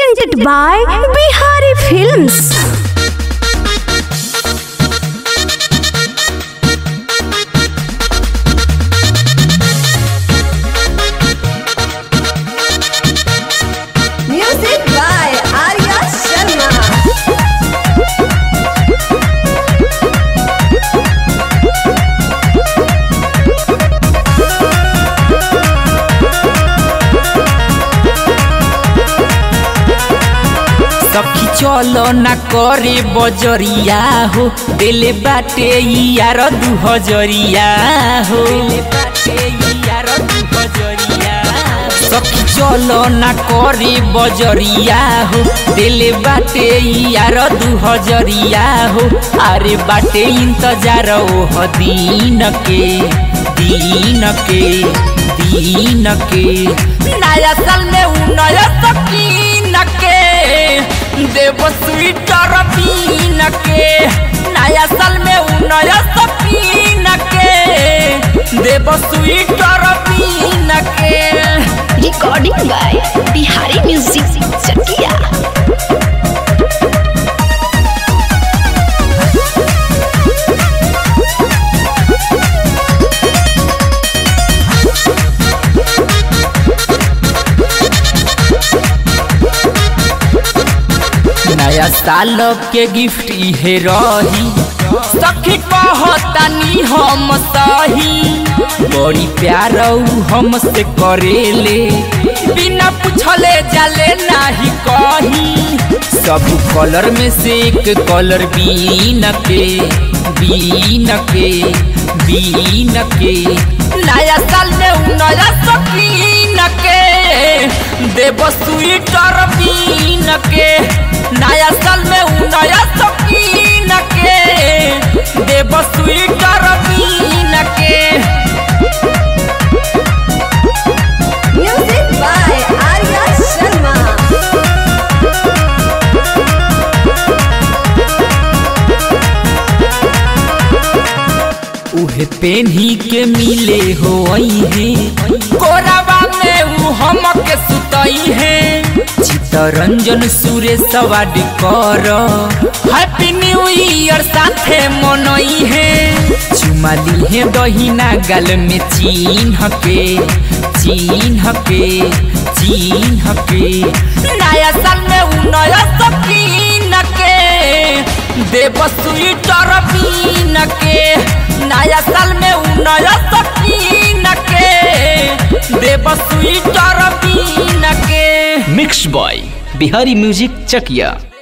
presented by Bihari Films. Music by Arya Sharma. सखी चलो ना करे बजरिया हो दिले बाटे यार दू हजरिया हो सखी चलो ना करे बजरिया हो दिले बाटे यार दू हजरिया हो अरे बाटे इंतजार ओह दीन के दीन के दीन के नया साल में उ नया सकीन के देव स्वीटर बीन के नया साल में उ नया सकीन के देव स्वीटर बीन के Recording by Bihari Music Chakia. नया साल के गिफ्ट इहे रही सखी कहतानी हम सही बड़ी प्यार उ हमसे करेले बिना पूछले जाले नाही कही सब कलर में से एक कलर बीन के बीन के बीन के नया साल में उ नया सकीन के देव स्वीटर बीन के नया साल में उ नया सकीन के देव स्वीटर बीन के Music by Arya Sharma. उहे पेन्ही के मिले हो है कोरावा में उ हमके सुतई है चितरंजन सुरेश सवाड कर हैप्पी न्यू ईयर साथे मनई है चुमा ली है दहिना गाल में चिन्ह के चिन्ह के चिन्ह के नया साल में उ नया सकीन के देव स्वीटर बीन के नया साल में उ नया सकीन के देव स्वीटर बीन के मिक्स बॉय बिहारी म्यूजिक चकिया